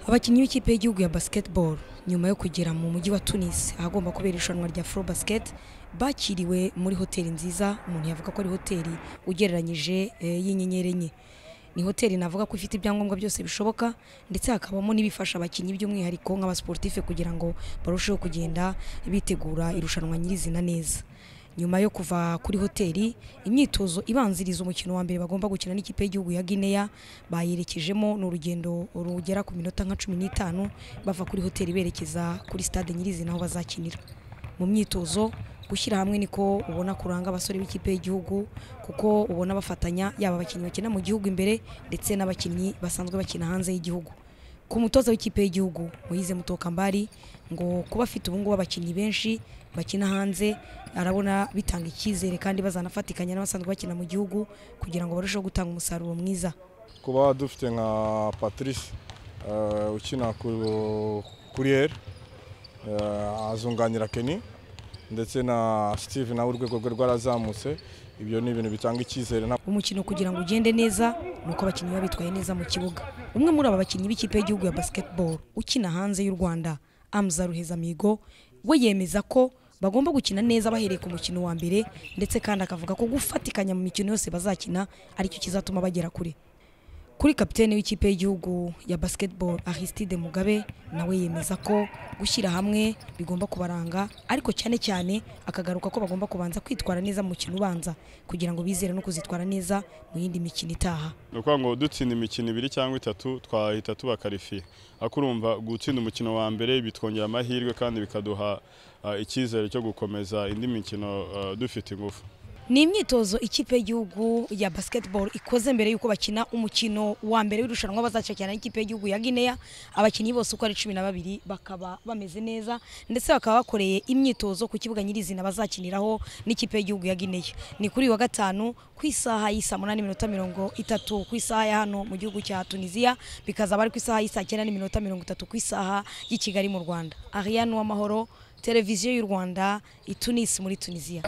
abakinnyi b'ikipe y'igihugu ya basketball nyuma yo kugera mu mujyi wa Tunis ahagomba kubera irushanwa rya Afro Basket bakiriwe muri hoteli nziza umuntu yavuga ko ari hoteli ugereranyije eh, y'inyenyeri enye ni hoteli navuga ko ifite ibyangombwa byose bishoboka ndetse hakabamo n'ibifasha abakinnyi by'umwihariko nk'abasportife kugira ngo barusheho kugenda bitegura irushanwa nyirizina neza nyuma yo kuva kuri hoteli imyitozo ibanziriza umukino wa mbere bagomba gukina n'ikipe y'igihugu ya Guinea bayerekejemo ni urugendo rugera ku minota nka cumi n'itanu bava kuri hoteli berekeza kuri stade nyirizina aho bazakinira mu myitozo gushyira hamwe niko ubona kuranga abasore b'ikipe y'igihugu kuko ubona bafatanya yaba abakinnyi bakina mu gihugu imbere ndetse n'abakinnyi basanzwe bakina hanze y'igihugu ku mutoza w'ikipe y'igihugu Moise Mutokambari ngo kuba afite ubu ngubu abakinnyi benshi bakina hanze arabona bitanga icyizere kandi bazanafatikanya n'abasanzwe bakina mu gihugu kugira ngo barusheho gutanga umusaruro mwiza kuba dufite nka patrice eh, ukina ku- kuri eri azunganira keni ndetse na steve nawe urwego rwe rwarazamutse ibyo ni ibintu bitanga icyizere nta- umukino kugira ngo ugende neza ni uko abakinnyi baba bitwaye neza mu kibuga umwe muri aba bakinnyi b'ikipe y'igihugu ya basketball ukina hanze y'u rwanda amza ruhezamigo we yemeza ko bagomba gukina neza bahereye ku mukino wa mbere ndetse kandi akavuga ko gufatikanya mu mikino yose bazakina aricyo kizatuma bagera kure kuri kapitene w'ikipe y'igihugu ya basketball Aristide Mugabe nawe yemeza ko gushyira hamwe bigomba kubaranga ariko cyane cyane akagaruka ko bagomba kubanza kwitwara neza mu mukino ubanza kugira ngo bizere no kuzitwara neza mu yindi mikino itaha ni ukuvuga ngo dutsinda imikino ibiri cyangwa itatu twahita tubakarifiye ariko urumva gutsinda umukino wa mbere bitwongera amahirwe kandi bikaduha ah, icyizere cyo gukomeza indi mikino ah, dufite ingufu ni imyitozo ikipe y'igihugu ya basketball ikoze mbere y'uko bakina umukino wa mbere w'irushanwa bazacakirana n'ikipe y'igihugu ya Guinea abakinnyi bose uko ari cumi na babiri bakaba bameze neza ndetse bakaba bakoreye imyitozo ku kibuga nyirizina bazakiniraho n'ikipe y'igihugu ya Guinea ni kuri uyu wa gatanu ku isaha y'i saa munani n'iminota mirongo itatu ku isaha ya hano mu gihugu cya tunisiya bikazaba ari ku isaha y'i saa cyenda n'iminota mirongo itatu ku isaha y'i kigali mu rwanda ariane uwamahoro televiziyo y'u rwanda i tunisi muri tunisiya